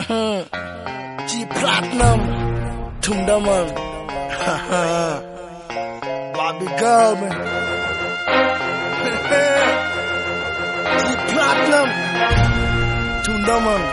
G Platinum, Tundaman, Bobby Girl, man. G Platinum, Tundaman,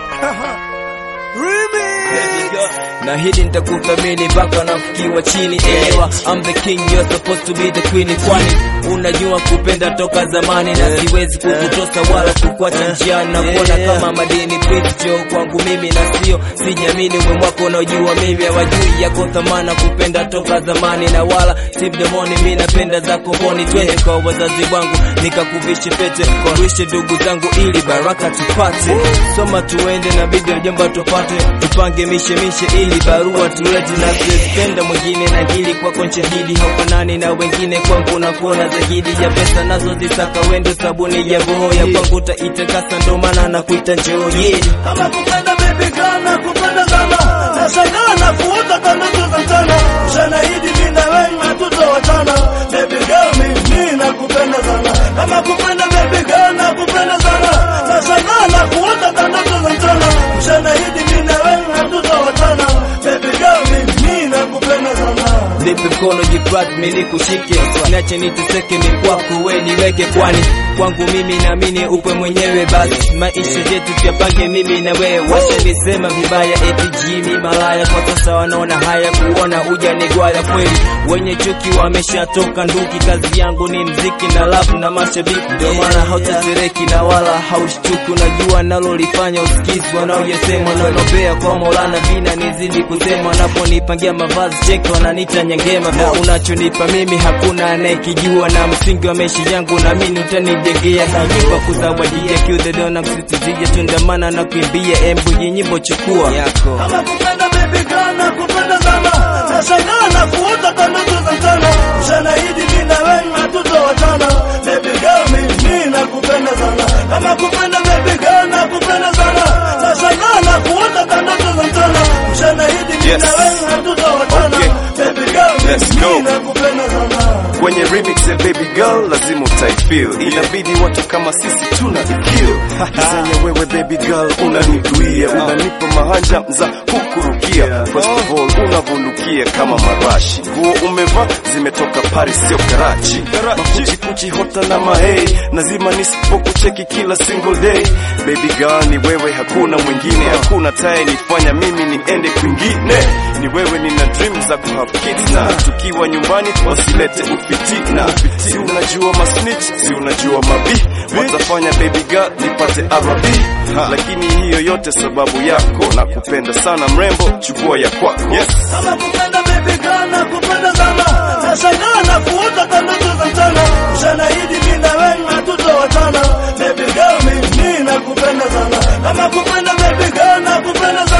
Remix. na hili nitakuthamini mpaka nafikiwa chini elewa I'm the king you're supposed to be the queen kwani unajua kupenda toka zamani na siwezi kukutosa wala kukwacha njiani na kuona kama madini picho kwangu mimi na sio sijamini umwe mwako unaojua mimi hawajui yako thamana kupenda toka zamani na wala si mdomoni mi napenda zako mboni twende kwa wazazi wangu nikakuvishe pete wawishe ndugu zangu ili baraka tupate soma tuende na bibi mjomba tupate tupange mishemishe ili barua tulete na sipenda mwingine na hili kwako nshahidi haufanani na wengine kwangu nakuona zaidi ya pesa nazo zisaka wendo sabuni ya roho ya kwangu taitakasa ndo maana na kuita njoo yeah. Kama kupenda baby girl na kupenda sana Nashangaa na kuota kama tuza mchana Ushahidi mimi na wewe hatutowachana Baby girl mimi nakupenda sana Kama kupenda baby girl na kupenda sana Nashangaa na kuota kama tuza mchana Ushahidi mimi na wewe hatutowachana Baby girl mimi nakupenda sana nipe mkono jiprat mili kushike nache niteseke ni kwako we niweke kwani kwangu mimi naamini upe mwenyewe basi maisha yetu tuyapange mimi na wewe washanisema vibaya eti jimi malaya kwa sasa wanaona haya kuona ujanigwaya kweli wenye chuki wameshatoka nduki kazi yangu ni mziki na lafu na mashabiki ndio maana hautetereki na wala haushtuki unajua nalolifanya usikizi wanaoyesema wanaonopea kwa maulana vina nizidi kusema wanaponipangia mavazi cheki wananita nyangema na unachonipa mimi hakuna anayekijua na msingi wa maisha yangu naamini utanijengea kajipa kuzawadia kiudhedeo na msitizia tundamana na kuimbia embu nyimbo chukua yako Kama kupenda baby girl na kupenda sana Nashangaa na kuota kama tuza mchana Ushahidi mimi na wewe hatutowachana Baby girl mimi nakupenda sana Kama kupenda baby girl na kupenda sana Nashangaa na kuota kama tuza mchana Ushahidi mimi Yes. na wewe hatutowachana Okay. Baby girl Let's mimi go. nakupenda sana kwenye remix ya baby girl lazima utaifeel inabidi watu kama sisi tuna ikill zenye wewe baby girl unaniduia unanipa mahanja za kukurukia first of all unavundukia kama marashi nguo umevaa zimetoka Paris sio Karachi makuchikuchi hota na mahei nazima nisipokucheki kila single day baby girl ni wewe hakuna mwingine hakuna taye nifanya mimi niende kwingine ni wewe nina dream za kuhave kids na tukiwa nyumbani wasilete ufitina si unajua masnitch si unajua mabi watafanya baby girl nipate RB lakini hiyo yote sababu yako na kupenda sana mrembo chukua ya kwako yes. Kama kupenda baby girl na kupenda sana Nashangaa na kuota kama tuza mchana Ushahidi mimi na wewe hatutowachana Baby girl mimi nakupenda sana Kama kupenda baby girl na kupenda sana